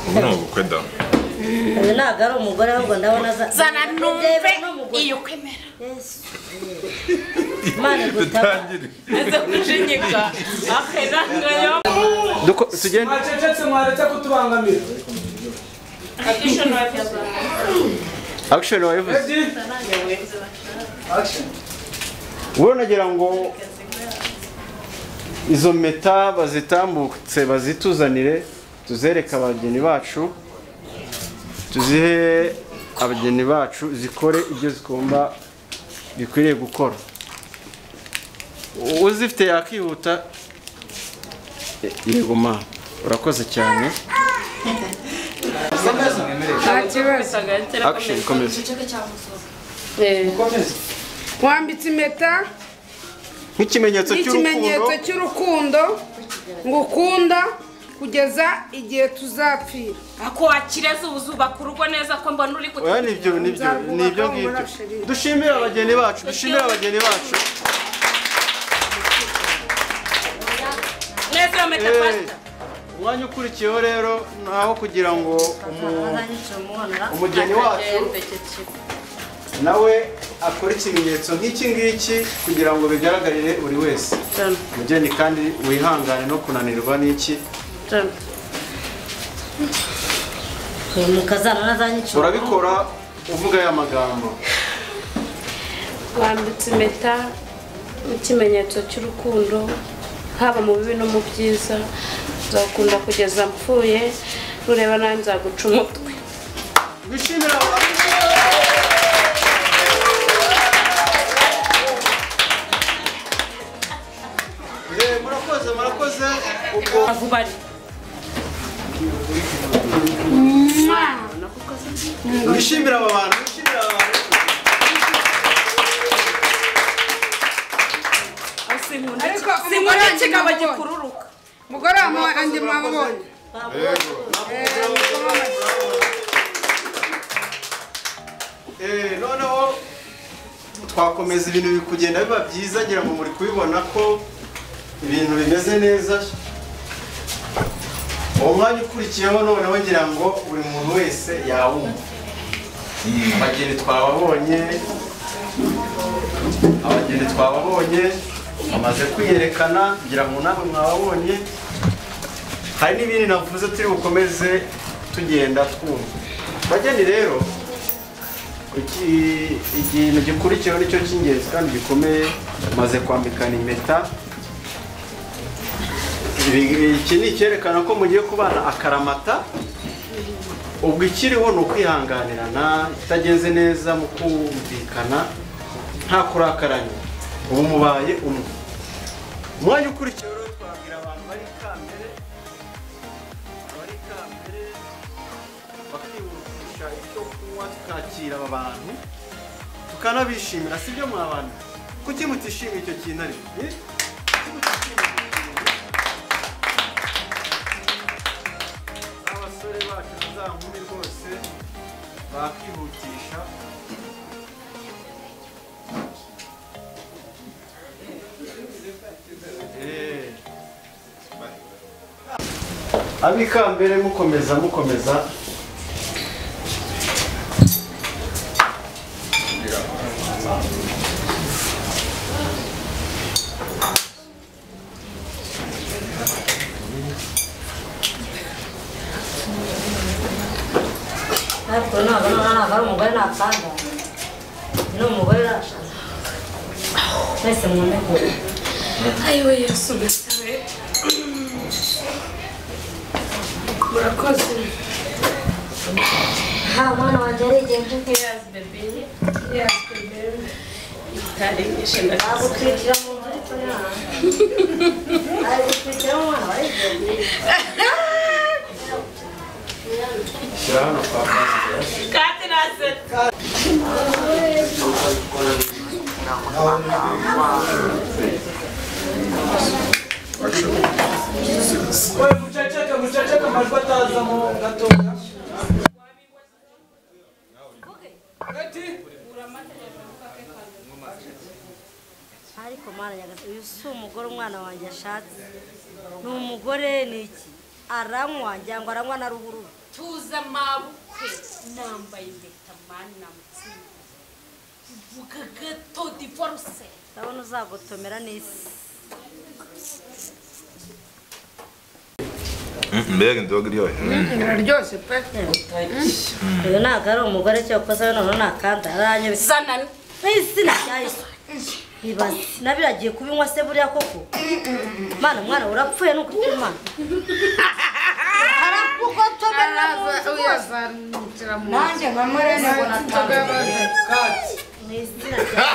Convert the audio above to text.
ubu ni ubukwe da uyu ntabwo ari umugore ahubwo ndabona za zana Ndeba numve ni umugore. iyo kwemera Yesu. Imana igutaba dutangire aza kujinyika ahera ngayo tugende mwacecetse mwaretse kutubangamira akishoni wakiza akishoni wabivuze Ready? Action. wowe nagira ngo izo mpeta bazitambutse bazituzanire tuzereke abageni bacu tuzihe abageni bacu zikore ibyo zigomba bikwiriye gukora U- uzifite yakihuta E, yego ma urakoze cyane action komeza wambitse impeta nk'ikimenyetso cy'urukundo n'ikimenyetso cy'urukundo ngukunda kugeza igihe tuzapfira ako wakireza ubu zubaka urugo neza ko mbona uri oya ni ibyo ni ibyo Nzarwubaka ni ibyo ngibyo umurashe rero. dushimire abageni bacu dushimire abageni bacu neza iyo meta Eh, pasita umwanya ukurikiyeho rero ni aho kugira ngo umu- umugeni wacu nawe akore ikimenyetso nk'iki ngiki kugira ngo bigaragarire buri wese umugeni kandi wihangane no kunanirwa n'iki mukazana n'azanyicura urabikora uvuga aya magambo wambitse impeta nk'ikimenyetso cy'urukundo haba mu bibi no mu byiza nzakunda kugeza mpfuye nureba nawe nzaguca umutwe Wishimira Eh, murakoze murakoze ubwo vuba ari wishimira aba bantu wishimira aba bantu sinkunda Ariko sinkunda umugore kigabo wanjye gikururuka mugore wa mama andi mwabonye Eh, noneho twakomeza ibintu biri kugenda biba byiza ngira ngo muri kubibona ko ibintu bimeze neza uwo mwanya ukurikiyeho noneho ngira ngo buri muntu wese yawumva abageni twababonye abageni twababonye bamaze kwiyerekana ngira ngo nawe mwababonye hari n'ibindi navuze turi bukomeze tugenda twumva bageni rero iki ikintu gikurikiyeho nicyo cy'ingenzi kandi gikomeye maze kwambikana impeta Ibi- iki ni icyerekana ko mugiye kubana akaramata ubwo ikiriho ni ukwihanganirana itagenze neza mu kumvikana nta kurakaranya ubu mubaye umwe umwanya ukurikiyeho rero twabwira abantu bari kamere abari kamere bakihutisha icyo kunywa tukakira aba bantu tukanabishimira si byo mwa bantu kuki mutishimiye icyo kintu ariko eh? Kuki mutishimiye icyo kintu? abasore bacu na za nkumi rwose bakihutisha Eh. abikambere mukomeza mukomeza ariko ntabwo noneho ntabwo ari umugore nakanda ni umugore nashaka mwese mwumve kure ayiwe yesu mbese murakoze nta mwana wanjye arigenje heyazi bebe heyazi bebe itarengeje ntabwo twitira mu nzu ariko ntabwo ari gutwikira umwana warigenje shyira hano kwa kandi nasetse We muceceke muceceke amajwi atazamo gatoya Ready? ariko mwana nyagasani uyu si umugore umwana wanjye ashatse ni umugore ni iki aranywa njyango aranywa na ruhurura tuza mabukwe nambaye impeta mani namutsinda vuga gato divorce ndabona uzagotomera n'isi mbega inzoga iryoshye iraryoshye pe uyu ntabwo ari umugore cyakoze we noneho nakanda aranyobye zanani n'izina ryahise ibaze nabiragiye kubinywa se buriya koko mwana mwana urapfuye ni ukuri kw'imana arakugotomera mu araza nzu rwose uyazanukira mu nzu nanjye nka marene ngo natanga Inzoga yabaze. mu izina rya